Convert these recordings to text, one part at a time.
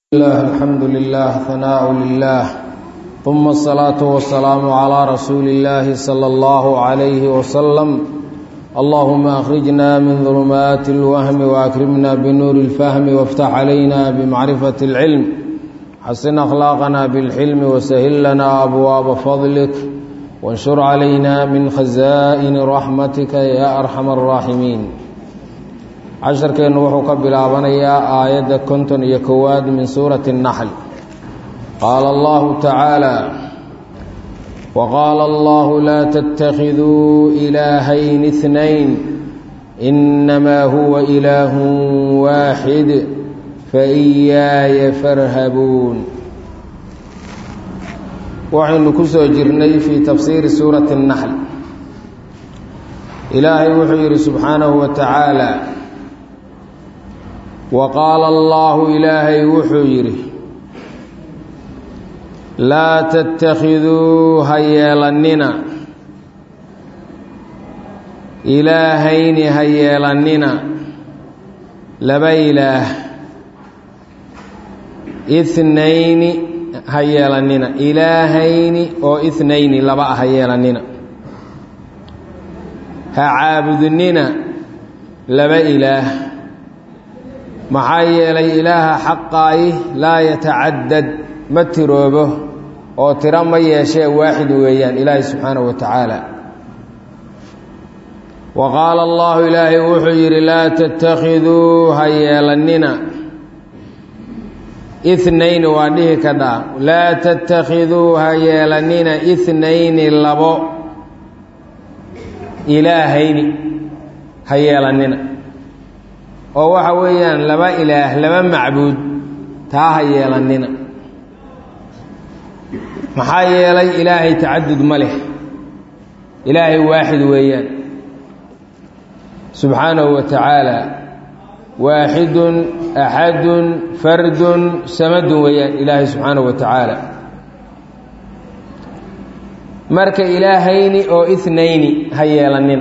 الله الحمد لله ثناء لله ثم الصلاة والسلام على رسول الله صلى الله عليه وسلم اللهم أخرجنا من ظلمات الوهم وأكرمنا بنور الفهم وافتح علينا بمعرفة العلم حسن أخلاقنا بالحلم وسهل لنا أبواب فضلك وانشر علينا من خزائن رحمتك يا أرحم الراحمين casharkeennu wuxuu ka bilaabanayaa aayadda konton iyo kowaad min suurati اnaxl qaala allahu tacaala waqaala allahu laa tattakhiduu ilaahayn اثnayn inamaa huwa ilaahu waaxid faiyaaya farhabuun waxaynu ku soo jirnay fii tafsiiri suurati اnaxl ilaahay wuxuu yidhi subxaanahu wa tacaala wa qaala allaahu ilaahay wuxuu yidhi laa tattakhiduu ha yeelannina ilaahayni ha yeelannina laba ilaah ithnayni ha yeelannina ilaahayni oo ithnayni laba ah ha yeelannina ha caabudnina laba ilaah maxaa yeelay ilaaha xaqaayi laa yatacaddad ma tiroobo oo tiro ma yeeshee waaxid weeyaan ilaahay subxaanahu wa tacaala wa qaala allahu ilaahay wuxuu yidhi laa tattakhiduu ha yeelannina ithnayni waa dhihi kadhaa laa tattakhiduu ha yeelannina ithnayni labo ilaahayni ha yeelannina oo waxa weeyaan laba ilaah laba macbuud taa ha yeelannina maxaa yeelay ilaahay tacadud ma leh ilaahay waaxid weeyaan subxaanahu wa tacaala waaxidun axadun fardun samadun weeyaan ilaahay subxaanahu wa tacaala marka ilaahayni oo ithnayni ha yeelannina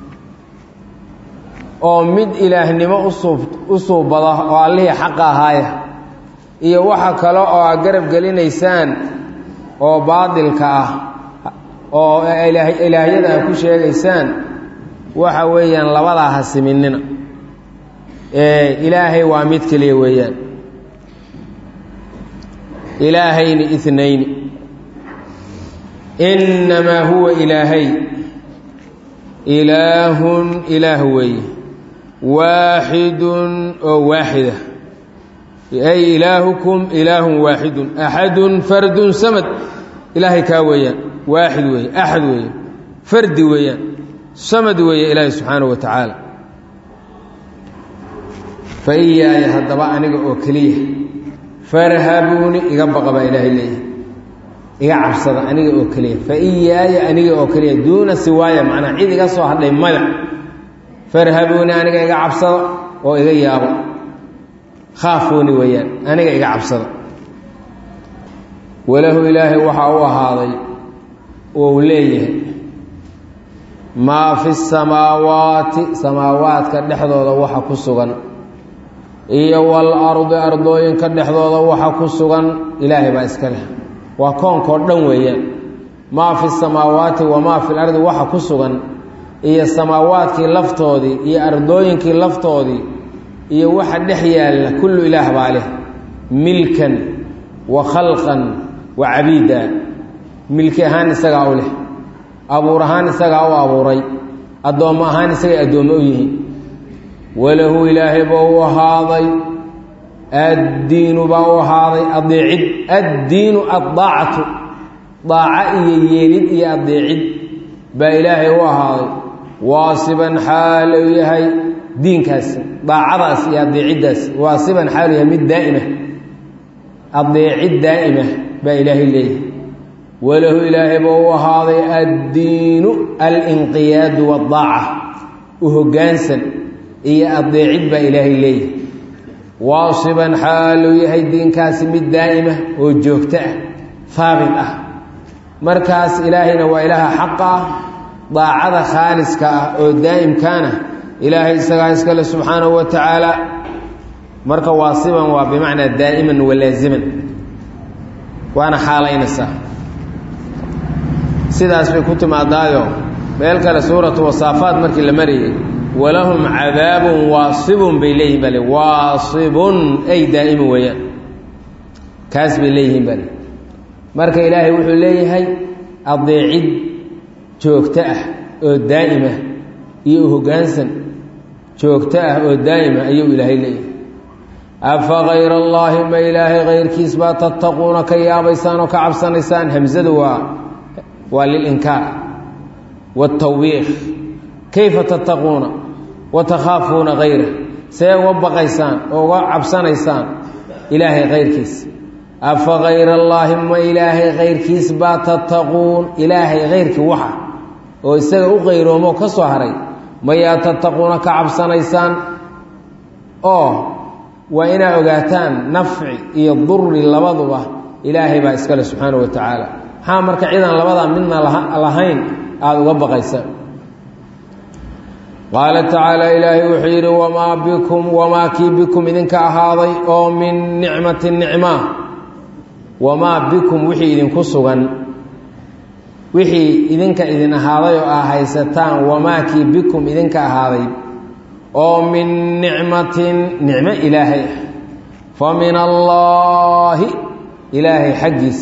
oo mid ilaahnimo u suubada oo allihii xaqa ahaaya iyo waxa kale oo aad garab gelinaysaan oo baadilka ah oo ilaahyada aad ku sheegaysaan waxa weeyaan labadaa ha siminina ee ilaahay waa mid keliya weeyaan ilaahayni ithnayni innamaa huwa ilaahay ilaahun ilaah weeye waaxidun oo waaxida ay ilaahukum ilaahun waaxidun axadun fardun samad ilaahay kaa weeyaan waaxid weeye axad weeye fardi weeyaan samad weeye ilaahay subxaanahu wa tacaala fa iyaaya haddaba aniga oo keliya farhabuuni iga baqa baa ilaahay leeyahay iga cabsada aniga oo keliya fa iyaaya aniga oo keliya duuna siwaaya macnaa cid iga soo hadhay mada farhabuuni aniga iga cabsada oo iga yaabo khaafuuni weeyaan aniga iga cabsada walahu ilaahay waxaa u ahaaday ou leeyahay maa fi samaawaati samaawaadka dhexdooda waxa ku sugan iyo wal ardi ardooyinka dhexdooda waxa ku sugan ilaahay baa iska leh waa koonkoo dhan weeyaan maa fi samaawaati wamaa fi lardi waxa ku sugan iyo samaawaadkii laftoodii iyo ardooyinkii laftoodii iyo waxa dhex yaalla kullu ilaah baa leh milkan wa khalqan wa cabiida milki ahaan isagaa u leh abuur ahaan isagaa u abuuray addoommo ahaan isagay addoommo u yihiin walahu ilaahay baa u ahaaday addiinu baa u ahaaday adeecid addiinu addaacatu daaco iyo yeelid iyo adeecid baa ilaahay u ahaaday waasiban xaal uu yahay diinkaasi daacadaas iyo adeeciddaas waasiban xaal u yahay mid daa'ima adeecid daa'ima baa ilaahay leeyahay walahu ilaahay baa u ahaaday addiinu alinqiyaadu waddaaca u hoggaansan iyo adeecid baa ilaahay leeyahay waasiban xaaluu yahay diinkaasi mid daa'ima oo joogto ah haabit ah markaas ilaahayna waa ilaaha xaqa ah daacada khaaliska ah oo daa'imkaana ilaahay isagaa iskale subxaanahu wa tacaala marka waasiban waa bimacnaa daa'iman walaaziman waana xaalaynaysaa sidaas bay ku timaadaayo meel kale suuratu wasaafaat markii la marayay walahum cadaabun waasibun bay leeyihin baa le waasibun ay daa'iman weeyaan kaas bay leeyihiin baa le marka ilaahay wuxuu leeyahay adeecid joogto ah oo daa'ima iyo hoggaansan joogto ah oo daa'ima ayuu ilaahay leeyahay afa kayra allaahi ma ilaahay kayrkiis baa tattaquuna ka yaabaysaan oo ka cabsanaysaan hamsadu waa waa lilinkaar waatawbiiq kayfa tattaquuna wa takhaafuuna kayra see uga baqaysaan oo uga cabsanaysaan ilaahay kayrkiis afa kayra allaahi ma ilaahay kayrkiis baa tattaquun ilaahay kayrkii waxa oo isaga u qayroomoo ka soo haray mayaa tattaquuna ka cabsanaysaan oo waa inaa ogaataan nafci iyo duri labaduba ilaahay baa iskale subxaana wa tacaala maxaa marka cidaan labadaa midna lahayn aada uga baqaysaan qaala tacaala ilaahay wuxuu yidhi wamaa bikum wamaa kii bikum idinka ahaaday oo min nicmati nicma wamaa bikum wixii idinku sugan wixii idinka idin ahaaday oo aa haysataan wamaa kii bikum idinka ahaaday oo min nicmatin nicmo ilaahay ah fa min allaahi ilaahay xaggiis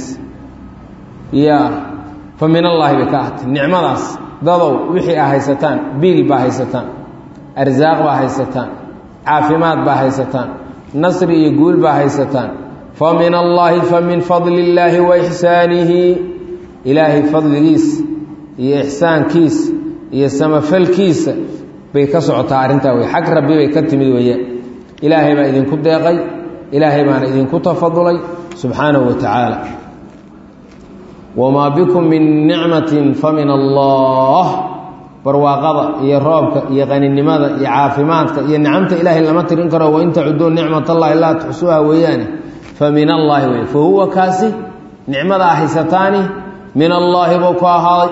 ya fa min allaahi bay ka ahatay nicmadaas dadow wixii aa haysataan biil baa haysataan arsaaq baa haysataan caafimaad baa haysataan nasri iyo guul baa haysataan fa min allaahi fa min fadli illaahi wa ixsaanihi ilaahay fadligiisa iyo ixsaankiisa iyo samafalkiisa bay ka socotaa arrintaa wey xag rabbi bay ka timid weeyaan ilaahay baa idinku deeqay ilaahay baana idinku tafadulay subxaanahu wa tacaala wamaa bikum min nicmatin fa min allah barwaaqada iyo roobka iyo qaninimada iyo caafimaadka iyo nicamta ilaahay lama tirin karo wain tacuduu nicmat allahi laa tuxsuuha weeyaane fa min allaahi wey fa huwa kaasi nicmadaa haysataani min allaahi buu ku ahaaday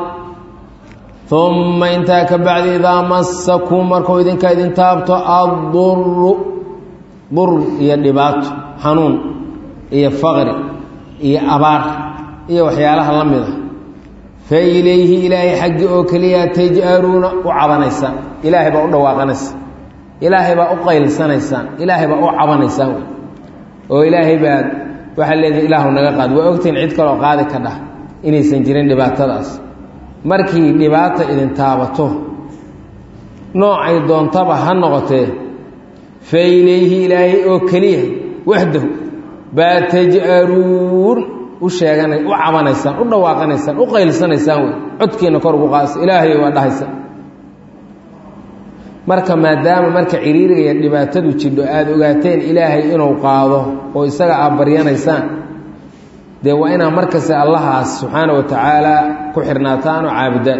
uma intaa ka bacdi idaa masakum markuu idinka idin taabto adduru dur iyo dhibaato xanuun iyo faqri iyo abaar iyo waxyaalaha la mid a fa ilayhi ilaahay xaggi oo keliya taj'aluuna u cabanaysaan ilaahay baa u dhawaaqanaysaan ilaahay baa u qaylsanaysaan ilaahay baa u cabanaysaan wey oo ilaahay baad waxaa leedihi ilaahu naga qaad waa ogtiin cid kaloo qaadi ka dhah inaysan jirin dhibaatadaas markii dhibaata idin taabato noocay doontaba ha noqotee fa ilayhi ilaahay oo keliya waxdahu baa taj'aluun u sheegana u cabanaysaan u dhawaaqanaysaan u qaylsanaysaan wey codkiina kor ugu qaadasa ilaahay waa dhahaysaan marka maadaama marka ciriiriga iyo dhibaatadu jidho aada ogaateen ilaahay inuu qaado oo isaga aad baryanaysaan dee waa inaa markasta allahaas subxaana wa tacaala ku xirnaataan oo caabudaan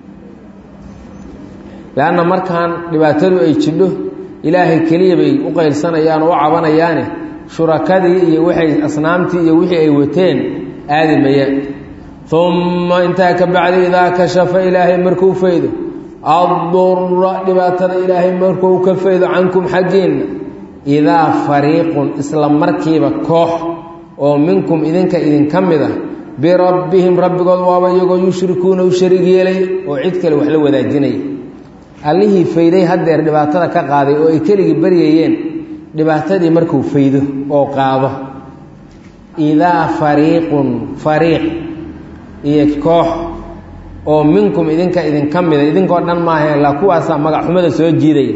leanna markaan dhibaatadu ay jidho ilaahay keliya bay u qaylsanayaan oo u cabanayaane shurakadii iyo waxay asnaamtii iyo wixii ay wateen aadi mayaan umma intaa ka bacdi idaa kashafa ilaahay markuu faydo addura dhibaatada ilaahay markuu ka faydo cankum xaggiinna idaa fariiqun isla markiiba koox oo minkum idinka idinka mid ah birabbihim rabbigood waaba iyagoo yushrikuuna u shariig yeelay oo cid kale wax la wadaajinaya allihii fayday haddeer dhibaatada ka qaaday oo ay keligii baryayeen dhibaatadii markuu faydo oo qaado idaa fariiqun fariiq iyo koox oo minkum idinka idinka mida idinkoo dhan maaha ilaa kuwaasaa magac xumada soo jiidaya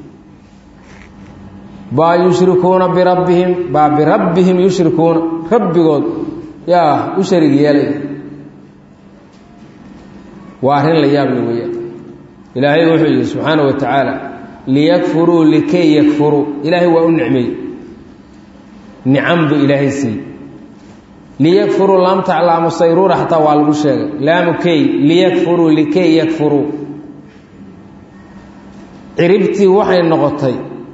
baa yushrikuuna birabbihim baa birabbihim yushrikuuna rabbigood yaa u sharig yeelaya waa arrin la yaable weeyaan ilaahay wuxuu yihi subxaana wa tacaala liyakfuruu likay yakfuruu ilaahay waa u nicmeey nicam buu ilaahay siiyey liyakfuruu laamta laamu sayruura xataa waa lagu sheegay laamu key liyakfuruu likay yakfuruu ciribtii waxay noqotay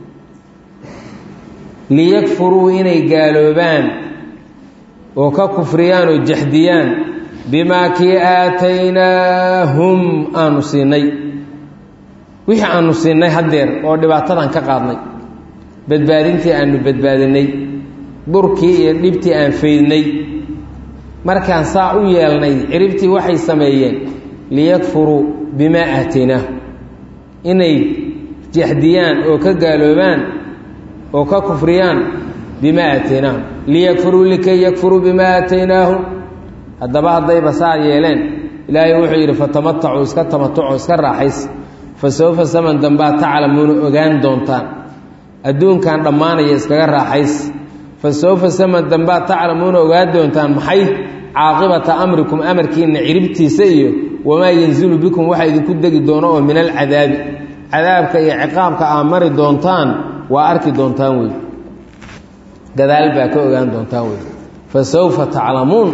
liyakfuruu inay gaaloobaan oo ka kufriyaan oo jaxdiyaan bimaa kii aataynaahum aanu siinay wixii aanu siinay haddeer oo dhibaatadan ka qaadnay badbaadintii aanu badbaadinay burkii iyo dhibtii aan faydnay markaan saa u yeelnay ciribtii waxay sameeyeen liyakfuruu bimaa aataynaah inay jaxdiyaan oo ka gaaloobaan oo ka kufriyaan bimaa aataynaahum liyakfuruu likay yakfuruu bimaa aataynaahum haddaba haddayba saa yeeleen ilaahay wuxuu yidhi fatamatacuu iska tamatuco iska raaxays fa sawfa saman dambaa taclamuuna ogaan doontaan adduunkan dhammaanaya iskaga raaxays fa sawfa saman dambaa taclamuuna ogaan doontaan maxay caaqibata amrikum amarkiinna ciribtiisa iyo wamaa yanzilu bikum waxa idinku degi doono oo min alcadaabi cadaabka iyo ciqaabka aa mari doontaan waa arki doontaan wey gadaal baa ka ogaan doontaan wey fa sawfa taclamuun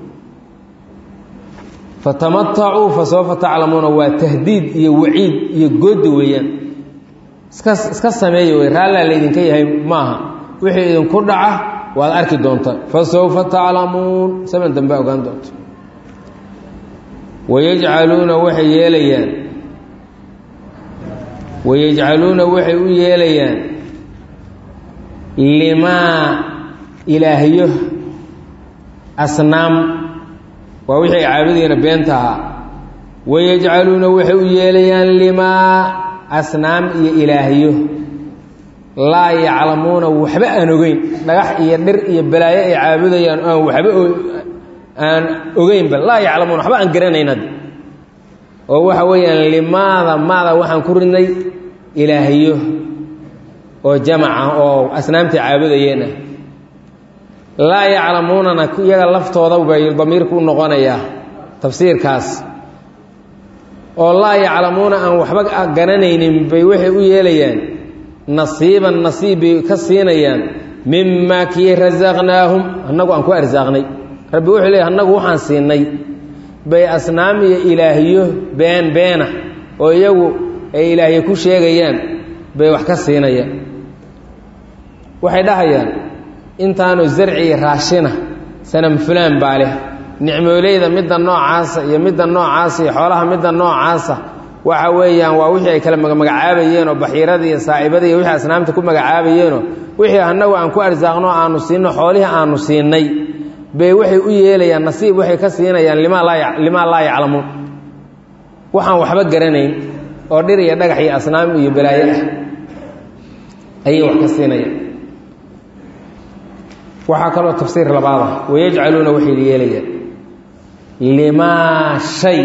fatamatacuu fa sawfa taclamuuna waa tahdiid iyo waciid iyo goodi weeyaan iska iska sameeya wey raallaa laydinka yahay maaha wixii idinku dhaca waad arki doontaan fa sawfa taclamuun saman dambe ogaan doonta wayajcaluuna waxay yeelayaan wayajcaluuna waxay u yeelayaan limaa ilaahyo asnaam waa wixii ay caabudeena beenta ahaa wayajcaluuna waxay u yeelayaan limaa asnaam iyo ilaahyo laa yaclamuuna waxba aan ogeyn dhagax iyo dhir iyo balaayo ay caabudayaan aan waxba aan ogeynba laa yaclamuuna waxba aan garanayn hadda oo waxa weeyaan limaada maada waxaan ku ridnay ilaahyo oo jamaca oo asnaamtii caabudayeen ah laa yaclamuunana iyaga laftooda bay damiirku u noqonayaa tafsiirkaas oo laa yaclamuuna aan waxba garanaynin bay waxay u yeelayaan nasiiban nasiib bay ka siinayaan mimaa kii rasaqnaahum annagu aan ku arsaaqnay rabbi wuxuu leey annagu waxaan siinay bay asnaam iyo ilaahiyo been beena oo iyagu ay ilaahyo ku sheegayaan bay wax ka siinayaan waxay dhahayaan intaanu zarci iyo raashina sanam fulaan baa leh nicmooleyda midda noocaasa iyo midda noocaasa iyo xoolaha midda noocaasa waxa weeyaan waa wixii ay kala magacaabayeenoo baxiirada iyo saa'ibada iyo wixii asnaamta ku magacaabayeenoo wixii annagu aan ku arsaaqno aanu siinno xoolihii aanu siinay bay waxay u yeelayaan nasiib waxay ka siinayaan limaa laa yaclamuun waxaan waxba garanayn oo dhir iyo dhagax iyo asnaam iyo balaayo ah ayay wax ka siinayaan waxaa kaloo tafsiir labaada wayajcaluuna waxay yeelayaan limaa shay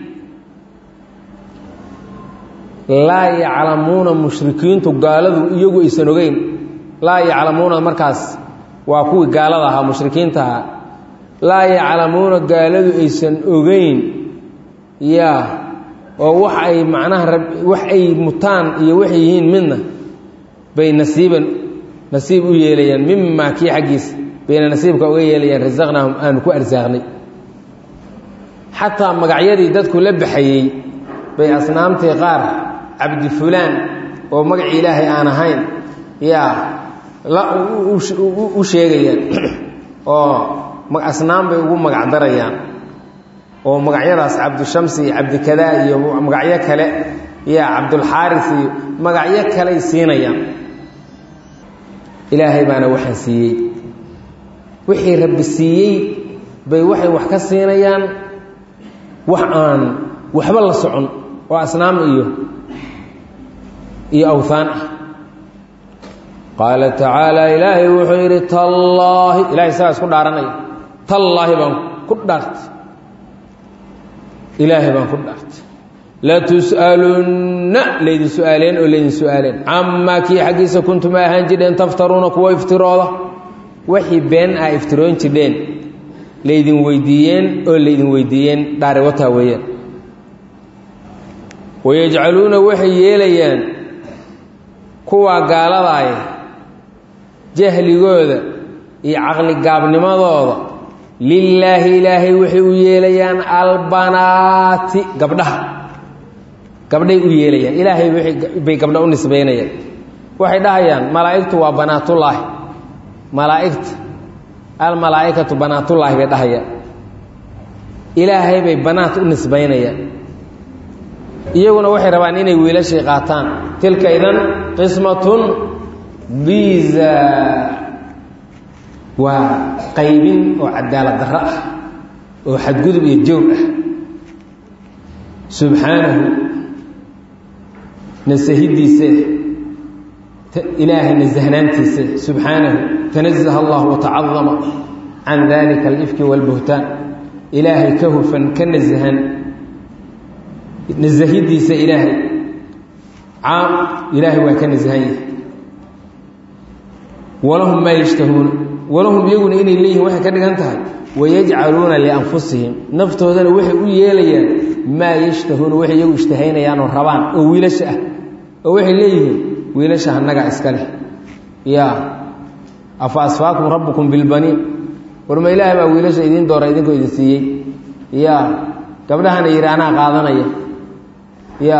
laa yaclamuuna mushrikiintu gaaladu iyagu aysan ogeyn laa yaclamuuna markaas waa kuwii gaalada ahaa mushrikiinta ahaa laa yaclamuuna gaaladu aysan ogeyn yaa oo wax ay macnaha wax ay mutaan iyo waxay yihiin midna bay nasiiban nasiib u yeelayaan mimaa kii xaggiisa bayna nasiibka uga yeelayaan rasaqnaahum aanu ku arsaaqnay xataa magacyadii dadku la baxayey bay asnaamtii qaar cabdi fulaan oo magacii ilaahay aan ahayn yaa la u sheegayaan oo asnaam bay ugu magac darayaan oo magacyadaas cabdishamsi iyo cabdikadaa iyo magacyo kale yaa cabdulxaaris iyo magacyo kaley siinayaan ilaahay baana waxaan siiyey wixii rabbi siiyey bay waxay wax ka siinayaan wax aan waxba la socon oo asnaam iyo iyo awhaan ah qaala tacaala ilaahay wuxuu yidhi tallaahi ilahay isagaa isku dhaaranaya tallaahi baan ku dhaartay ilaahay baan ku dhaartay latus'alunna laydin su-aaleen oo laydin su-aaleen camaa kii xaggiisa kuntum a ahaan jidheen taftaruuna kuwa iftirooda waxii been ah iftiroon jidheen laydin weydiiyeen oo laydin weydiiyeen dhaari wataa weeyaan wayajcaluuna waxay yeelayaan kuwaa gaaladaaya jahligooda iyo caqligaabnimadooda lilaahi ilaahay waxay u yeelayaan albanaati gabdhaha gabdhay u yeelayaan ilaahay bay gabdha u nisbaynayaan waxay dhahayaan malaa'igtu waa banaatullaahi malaa'igta almalaa'ikatu banaatullaahi bay dhahayaan ilaahay bay banaat u nisbaynayaan iyaguna waxay rabaan inay wiilashii qaataan tilka idan qismatun biza waa qaybin oo cadaalad darro ah oo xadgudub iyo joog ah subxaanahu nasahidiise ilaahay nasahnaantiise subxaanahu tanazaha allah watacadama can dalika alifki walbuhtaan ilaahay ka hufan ka nasahan nasahidiisa ilaahay caam ilaahay waa ka nasahan yahay walahum maa yashtahuuna walahum iyaguna inay leeyihin waxay ka dhigan tahay wayajcaluuna lianfusihim naftoodana waxay u yeelayaan maa yashtahuuna waxay iyagu ishtahaynayaan oo rabaan oo wiilasha ah oo waxay leeyihiin wiilasha annagaa iska leh ya afa asfaakum rabbukum bilbaniin warma ilaahay baa wiilasha idiin doora idinkoo idin siiyey ya gabdhahana yidhi anaa qaadanaya ya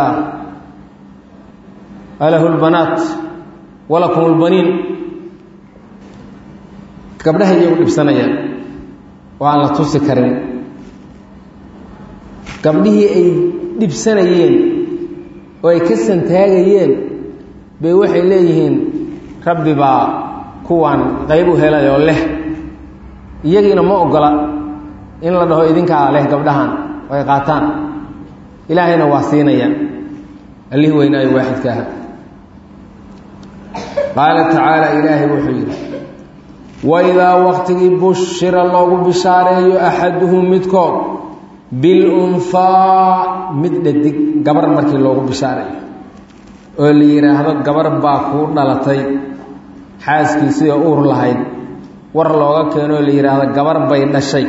alahu lbanaat walakum lbaniin gabdhaha iyagu dhibsanayaan oo aan la tusi karin gabdhihii ay dhibsanayeen oo ay ka santaagayeen bay waxay leeyihiin rabbi baa kuwaan qayb u helay oo leh iyagiina ma ogola in la dhaho idinkaa leh gabdhahan oo ay qaataan ilaahayna waa siinayaan allihii weynaayo waaxidka aha qaala tacaala ilaahay wuxuu yidhi waidaa waqtigii bushira loogu bishaareeyo axaduhum midkood bilunhaa mid dhadig gabar markii loogu bishaareeyo oo la yidhaahdo gabar baa kuu dhalatay xaaskiisii oo uur lahayd war looga keenoo la yidhaahdo gabar bay dhashay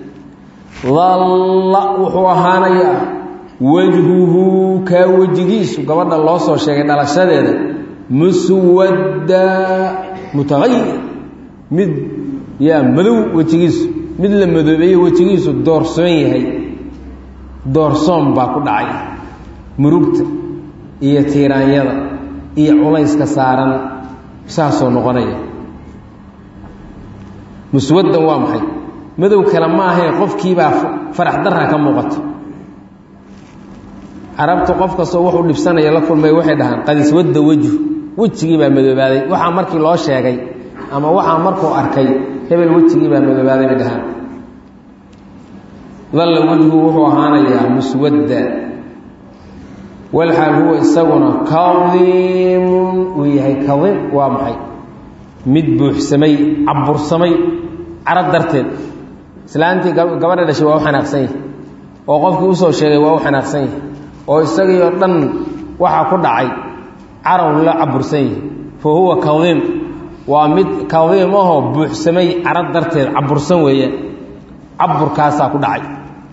dalla wuxuu ahaanayaa wajhuhu kaa wejigiisu gabadha loo soo sheegay dhalashadeeda muswadda mutaqayir mid yaa madow wejigiisu mid la madoobeeye wejigiisu doorsoon yahay doorsoon baa ku dhacay murugta iyo tiiraanyada iyo culayska saaran saasoo noqonaya muswaddan waa maxay madow kale ma ahayn qofkiibaa farax darra ka muuqato carabtu qof kastoo wuxuu dhibsanaya la kulmay waxay dhahaan qad iswadda wejhu wejigii baa madoobaaday waxaa markii loo sheegay ama waxaa markuu arkay hebel wejigii baa madoobaaday bay dhahaan dalla wejhu wuxuu ahaanayaa muswadda walxaal huwa isaguna kadiimun uu yahay kadiim waa maxay mid buuxsamay cabursamay carab darteed islaantii gabadha dhashay waa u xanaaqsan yahay oo qofkii usoo sheegay waa u xanaaqsan yahay oo isagii oo dhan waxaa ku dhacay carow la cabursan yahay fa huwa kadiim waa mid kadiim ahoo buuxsamay carab darteed cabursan weeyaan caburkaasaa ku dhacay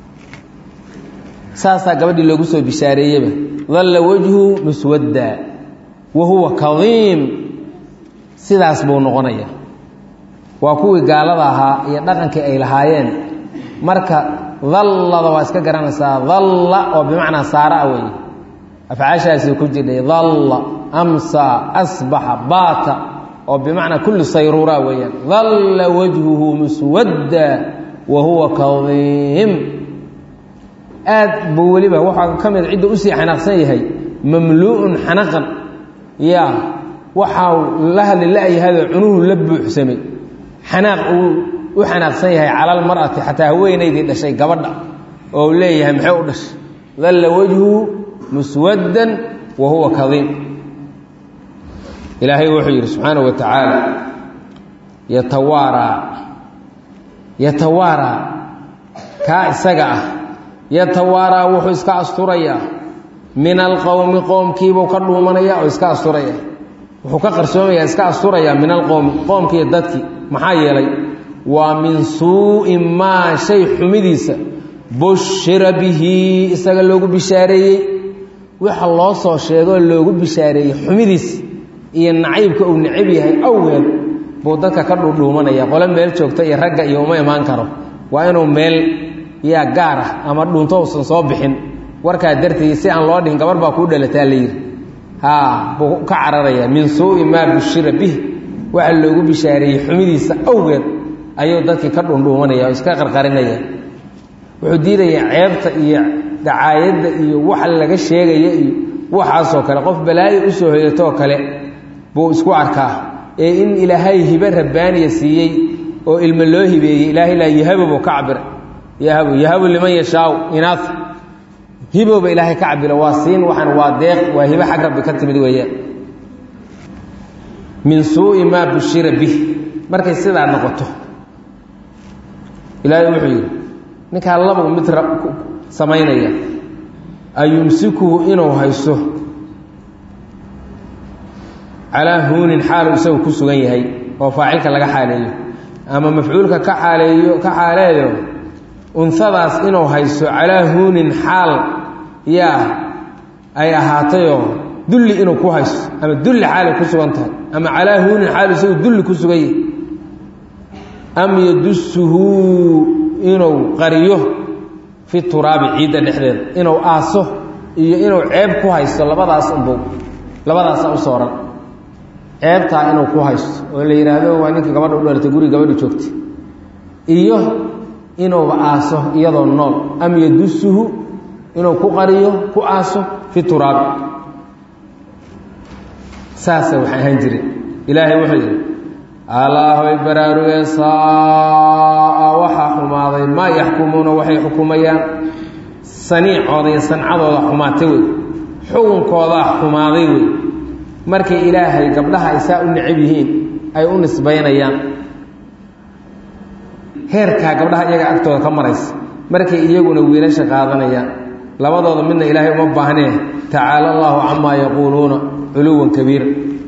saasaa gabadhii loogu soo bishaareeyeyba dalla wejhu muswadda wa huwa kadiim sidaas buu noqonaya waa kuwii gaalada ahaa iyo dhaqankii ay lahaayeen marka dallada waa iska garanaysaa dalla oo bimacnaa saara weeye afcaashaasi ku jirdhay dalla amsa asbaxa baata oo bimacnaa kulli sayruura weeyaan dalla wajhuhu muswadda wa huwa kadiim aad buu weliba waxaa ka mid cidda usii xanaaqsan yahay mamluu'un xanaqan ya waxaa la hadli la-yahayoo cunuhu la buuxsamay xanaaq uu u xanaaqsan yahay cala almar'ati xataa haweenaydii dhashay gabadha oo u leeyahay maxay u dhashay dalla wajhu muswaddan wa huwa kadiim ilaahay wuxuu yidhi subxaanahu wa tacaala yatawaaraa yatawaaraa kaa isaga ah yatawaaraa wuxuu iska asturayaa min alqowmi qoomkiibuu ka dhuumanaya oo iska asturaya wuxuu ka qarsoomayaa iska asturayaa min alqowmi qoomkiiyo dadkii maxaa yeelay waa min suu'i maa shay xumidiisa bushira bihi isaga loogu bishaareeyey waxa loo soo sheegoo loogu bishaareeyey xumidiisa iyo nacaybka uu necab yahay awgeed buu dadka ka dhuudhuumanaya qole meel joogta iyo ragga iyo uma imaan karo waa inuu meel yaa gaar ah ama dhunto usan soo bixin warkaa darteed si aan loo dhihin gabar baa kuu dhalataa la yidhi haa buu ka cararaya min suu'i maa bushira bih waxa loogu bishaareeyey xumidiisa awgeed ayuu dadkii ka dhundhuumanaya oo iska qarqarinaya wuxuu diidayaa ceebta iyo dacaayadda iyo waxa laga sheegaya iyo waxaasoo kale qof balaayo usoo hoyatoo kale buu isku arkaa ee in ilaahay hibe rabbaaniya siiyey oo ilmo loo hibeeyey ilaahay laa yahabu buu ka cabira yahabu yahabu liman yashaau inaaf hibowba ilaahay ka cabira waa siin waxaan waa deeq waa hibe xag rabbi ka timid weeyaan min suu'i maa bushira bih markay sidaa noqoto ilaahay wuxuu yidhi ninkaa labu mid samaynaya ayumsikuhu inuu hayso calaa huunin xaalu isagu ku sugan yahay oo faacilka laga xaaleeyo ama mafcuulka ka xaaleeyo ka xaaleeyo unhadaas inuu hayso calaa huunin xaal yaa ay ahaatayoo dulli inuu ku hayso ama dulli xaalay ku sugan tahay ama calaa huunin xaalu isagu dulli ku sugan yahay am yadusuhu inuu qariyo fi turaabi ciidda dhexdeeda inuu aaso iyo inuu ceeb ku haysto labadaas unbuu labadaasa u sooran ceebtaa inuu ku haysto oo la yidhaahdo waa ninka gabadha u dhalatay guri gabadha joogtay iyo inuuba aaso iyadoo nool am yadusuhu inuu ku qariyo ku aaso fi turaabi saasa waxay ahaan jireen ilaahay wuxuu yidhi alaahoy baraarugee saaa waxaa xumaaday maa yaxkumuuna waxay xukumayaan saniicooda iyo sancadooda xumaatay wey xukunkoodaa xumaaday wey markay ilaahay gabdhaha ay saa u necab yihiin ay u nisbaynayaan heerkaa gabdhaha iyaga agtooda ka maraysa markay iyaguna wiilasha qaadanayaan labadooda midna ilaahay uma baahnee tacaala allaahu camaa yaquuluuna culuwan kabiira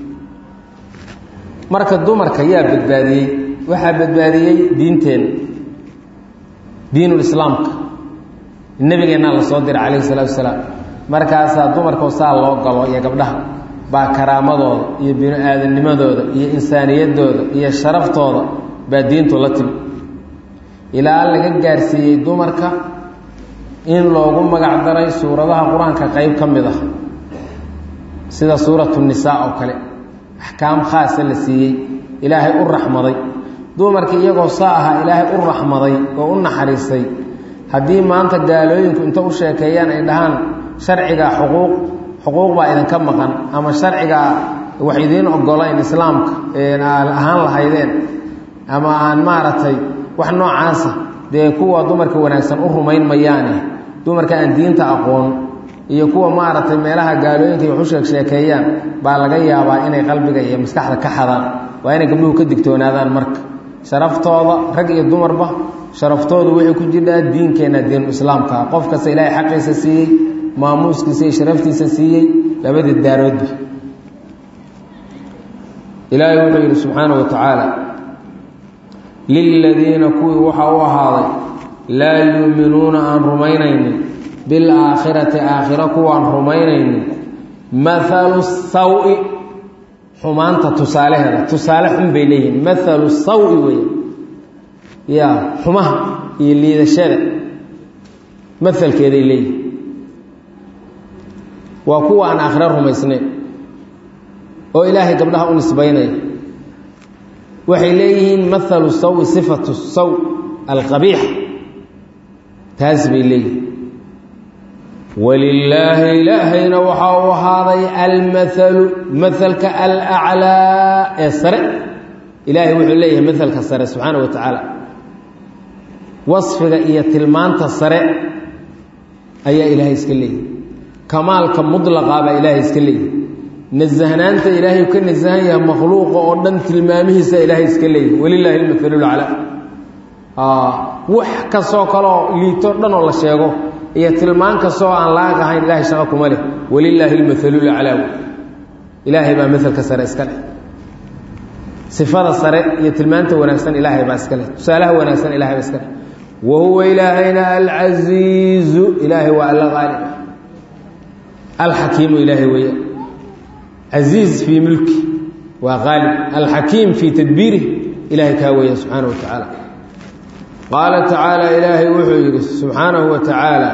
marka dumarka yaa badbaadiyey waxaa badbaadiyey diinteenna diinulislaamka nebigeennaa la soo diray calayhi salaatu wasalaam markaasaa dumarkoo saa loo galo iyo gabdhaha baa karaamadooda iyo bini aadamnimadooda iyo insaaniyaddooda iyo sharaftooda baa diintu la timi ilaa laga gaarsiiyey dumarka in loogu magac daray suuradaha qur-aanka qeyb ka mid ah sida suuratu nisaa oo kale axkaam khaasa la siiyey ilaahay u raxmaday dumarkii iyagoo saa ahaa ilaahay u raxmaday oo u naxariistay haddii maanta gaalooyinku inta u sheekeeyaan ay dhahaan sharciga xuquuq xuquuq baa idinka maqan ama sharcigaa wax idiin ogolayn islaamka ahaan lahaydeen ama aan maaragtay wax noocaasa dee kuwa dumarka wanaagsan u rumayn mayaane dumarka aan diinta aqoon iyo kuwa maaragtay meelaha gaalooyinka wax u sheeg sheekeeyaan baa laga yaabaa inay qalbiga iyo maskaxda ka xadaan waa inay gabdhuhu ka digtoonaadaan marka sharaftooda rag iyo dumarba sharaftoodu waxay ku jirhaa diinkeenna diinu islaamka qof kasta ilaahay xaqiisa siiyey maamuuskiisa iyo sharaftiisa siiyey labadii daaroodba ilaahay wuxuu yidhi subxaana wa tacaala liladiina kuwii waxaa u ahaaday laa yuuminuuna aan rumaynaynin bilaakhirati aakhiro kuwaan rumaynaynin maalu sawi xumaanta tusaalaheeda tusaale xun bay leeyihiin maalu sawi wey ya xumaha iyo liidashada maalkeeday leeyihin waa kuwa aan aakhiro rumaysnayn oo ilaahay gabdhaha u nisbaynaya waxay leeyihiin maalu sawi sifatu saw alqabiix taas bay leeyihiin walilaahi ilaahayna waxaa u ahaaday almaalu maalka alaclaa ee sare ilaahay wuxuu leeyahay maalka sare subxaana wa tacaala wasfiga iyo tilmaanta sare ayaa ilaahay iska leeyahay kamaalka mudlaqa baa ilaahay iska leeyahay nasahnaanta ilaahay ka nasahan yahay makhluuqa oo dhan tilmaamihiisa ilaahay iska leeyahay walilaahi almaalulaclaa wax kastoo kaleoo liito dhan oo la sheego iyo tilmaan kastoo aan laag ahayn ilahay shaqo kuma leh walilaahi almaalulaclaa ilaahay baa maalka sare iska leh sifada sare iyo tilmaanta wanaagsan ilaahay baa iska leh tusaalaha wanaagsan ilahay baa iska leh wa huwa ilaahayna alcasiizu ilaahay waa alla qaalib alxakiimu ilaahay weeya casiiz fii mulki waa qaalib alxakiim fii tadbiirih ilahay kaa weeya subxaana wa tacaala qaala tacaala ilaahay wuxuu yidhi subxaanahu wa tacaala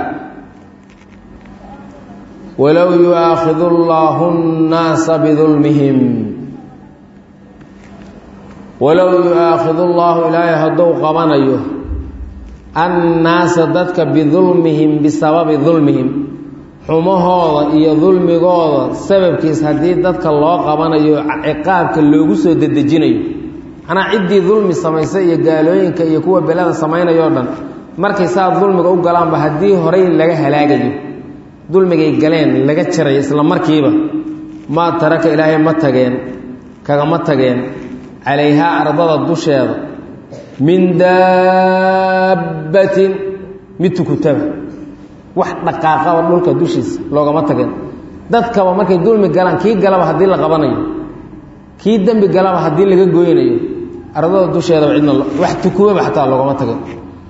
walow yu'aakhidu allaahu nnaasa bidulmihim walow yu'aakhidu allaahu ilaahay hadduu qabanayo annaasa dadka bidulmihim bisababi dulmihim xumahooda iyo dulmigooda sababkiis haddii dadka loo qabanayo ciqaabka loogu soo dedejinayo manaa ciddii dulmi samaysay iyo gaalooyinka iyo kuwa belada samaynayoo dhan markay saa dulmiga u galaanba haddii horey laga halaagayo dulmigay galeen laga jarayo isla markiiba maa taraka ilaahay ma tageen kagama tageen calayhaa ardada dusheeda min daabbatin mid tukutaba wax dhaqaaqa oo dhulka dushiisa loogama tageen dadkaba markay dulmi galaan kii galaba haddii la qabanayo kii dembi galaba haddii laga goynayo ardada dusheedaba cidna wax tukubaba xataa loogama tageen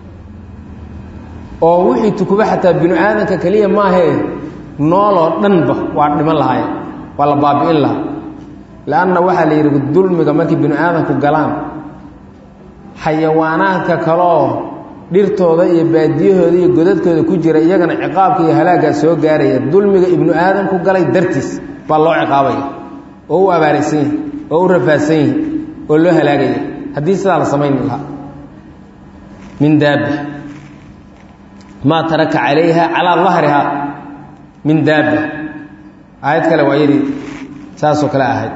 oo wixii tukuba xataa binu aadanka keliya maahee nooloo dhanba waa dhiman lahaye waa la baabi'in lahaa leanna waxaa la yidhi dulmiga markay binu aadanku galaan xayawaanaadka kaleoo dhirtooda iyo baadiyahooda iyo godadkooda ku jira iyagana ciqaabka iyo halaaggaa soo gaaraya dulmiga ibnu aadamku galay dartiis baa loo ciqaabaya oo u abaaraysan yihi oo u rafaadsan yihi oo loo halaagaya haddii sidaa la samayn lahaa min daaba maa taraka calayha calaa dahriha min daaba aayad kale waa yadii saasoo kale ahayd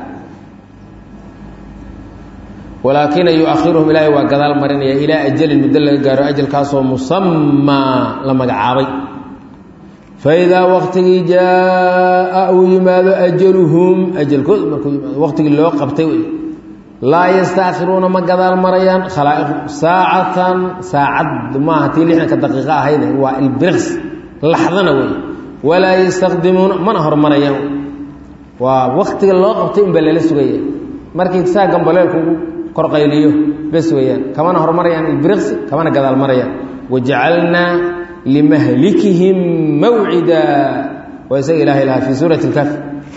walaakina yu-ahiruhum ilaahay waa gadaal marinaya ilaa ajalin muddo laga gaaro ajalkaasoo musamaa la magacaabay faidaa waktigii jaa uu yimaado ajaluhum ajalkoodu markuu yimaado waqtigii loo qabtay wey laa yastaakhiruuna ma gadaal marayaan khalaa'iqu saacatan saacad maaha tii lixdanka daqiiqo ahayde waa ilbiriqs laxdana wey walaa yastaqdimuuna mana hormarayaan waa waktiga loo qabtay unbaa lala sugaya markii saa gambaleelku ugu korqayliyo bes weeyaan kamana hormarayaan ilbiriqsi kamana gadaal marayaan wajacalnaa limahlikihim mawcida waa isaga ilahay lahaa fii suurati اlkaf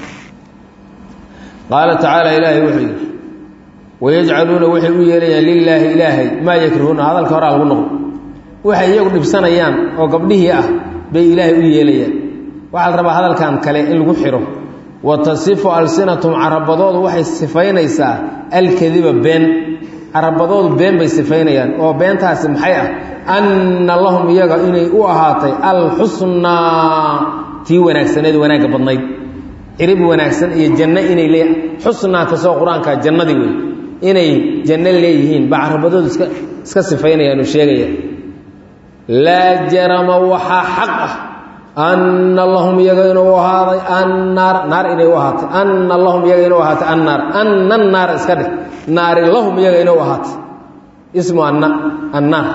qaala tacaala ilaahay wuxuu yidhi wayajcaluuna waxay u yeelayaan lilaahi ilaahay maa yakrahuuna hadalka horaa lagu noqdo waxay iyagu dhibsanayaan oo gabdhihii ah bay ilaahay u yeelayaan waxaa la rabaa hadalkan kale in lagu xiro wa tasifu alsinatum carabadoodu waxay sifaynaysaa alkadiba been carabadoodu been bay sifaynayaan oo beentaasi maxay ah anna lahum iyaga inay u ahaatay alxusnaa tii wanaagsaneed wanaagga badnayd cirib wanaagsan iyo janno inay lee xusnaa kasoo qur-aanka jannadii wey inay janno leeyihiin baa carabadoodu iska iska sifaynayaan oo sheegaya laa jarama waxaa xaq ah anna lahum iyaga inuu ahaaday annaar naar inay u ahaatay anna lahum iyaga inuu ahaatay annaar anna naar iska dheh naari lahum iyaga inuu ahaatay ismu anna annaar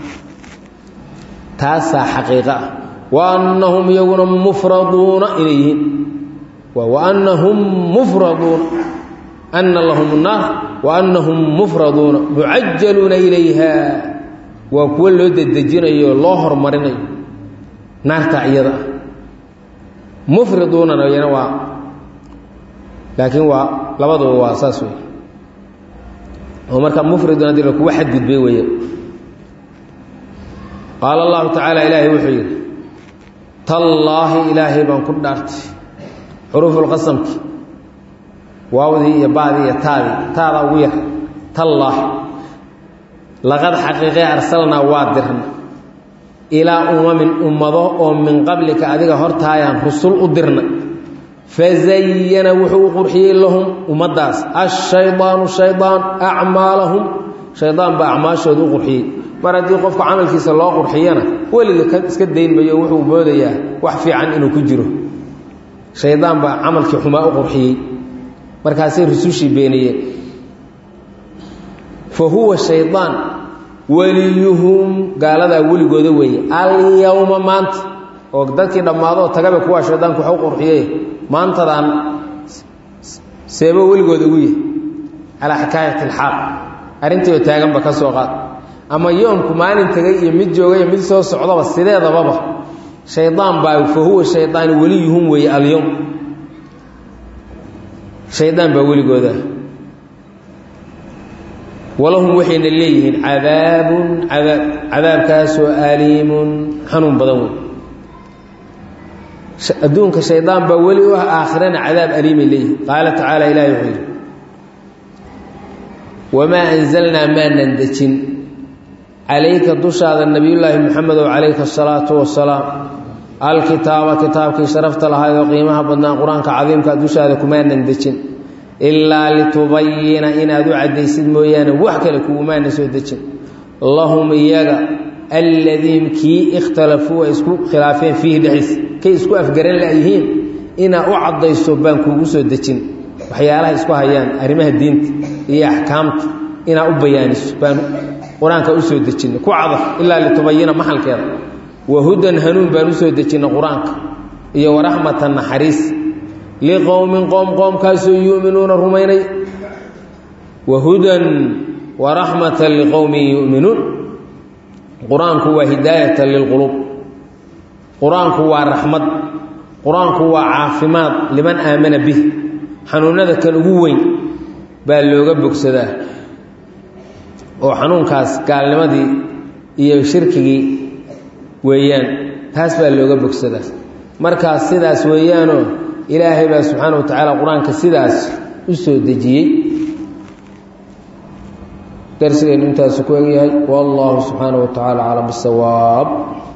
taasaa xaqiiqo ah wa annahum iyaguna mufraduuna inay yihiin wa annahum mufraduuna anna lahum naar wa annahum mufraduuna mucajaluuna ilayha waa kuwo loo dedejinayo loo hormarinayo naarta iyada ah mufriduunana iyana waa laakiin waa labaduba waa saas wey oo marka mufridun haddii la kuwa xadgudbay weeye qaala allahu tacaala ilaahay wuxuu yidhi tallaahi ilaahay baan ku dhaartay xuruufulqasamki waawdii iyo bacdii iyo taadii taada ugu yar tallaahi laqad xaqiiqee arsalnaa waa dirna ilaa umamin ummado oo min qablika adiga hortaayaan rusul u dirna fazayana wuxuu u qurxiyey lahum ummaddaas ashaydaanu shaydaan acmaalahum shaydaan baa acmaashooda u qurxiyey mar haddii qofka camalkiisa loo qurxiyana weliga ka iska dayn mayo wuxuu moodayaa wax fiican inuu ku jiro shaydaan baa camalkii xumaa u qurxiyey markaasay rusushii beeniyeen fa huwa shaydaan weliyuhum gaaladaa weligooda weeye alyowma maanta oo dadkii dhammaadoo tagaba kuwaa shaydaanku wax u qurxiyey maantadaan seebo weligooda ugu yahay calaa xikaayati alxaaq arrintii oo taaganba ka soo qaad ama yoomku maalin tegay iyo mid joogay iyo mid soo socdaba sideedababa shaydaan baa fa huwa shaydaan weliyuhum weeye alyowm shaydaan baa weligooda walahum waxayna leeyihiin cadaabun cadaab cadaabkaasoo aliimun xanuun badan wey adduunka shaydaan baa weli u ah aakhirana cadaab aliimay leeyihin qaala tacaala ilahi wuxuu yidhi wamaa anzalnaa maanan dejin calayka dushaada nebiyullaahi moxamedow calayka asalaatu wasalaam alkitaaba kitaabkii sharafta lahayd oo qiimaha badnaa qur-aanka cadiimka dushaada kumaanan dejin ilaa litubayina inaad u caddaysid mooyaane wax kale kugumaana soo dejin lahum iyaga alladiin kii ikhtalafuu ay isku khilaafeen fiihi dhexdiisa kay isku afgaran layihiin inaa u caddayso baan kuugu soo dejin waxyaalaha isku hayaan arrimaha diinta iyo axkaamta inaa u bayaaniso baan qur-aanka usoo dejinay ku cadaf ilaa litubayina maxalkeeda wahudan hanuun baan usoo dejinay qur-aanka iyo waraxmatan naxariis liqowmin qoom qoomkaasoo yu'minuuna rumaynay wahudan waraxmatan liqowmin yu'minuun qur-aanku waa hidaayatan lilquluub qur-aanku waa raxmad qur-aanku waa caafimaad liman aamana bih xanuunada kan ugu weyn baa looga bogsadaa oo xanuunkaas gaalnimadii iyo shirkigii weeyaan taas baa looga bogsadaa markaas sidaas weeyaanoo ilaahay baa subxaana wa tacaala qur-aanka sidaas u soo dejiyey darsigeennu intaasu ku egyahay wallahu subxaana wa tacaala aclam bisawaab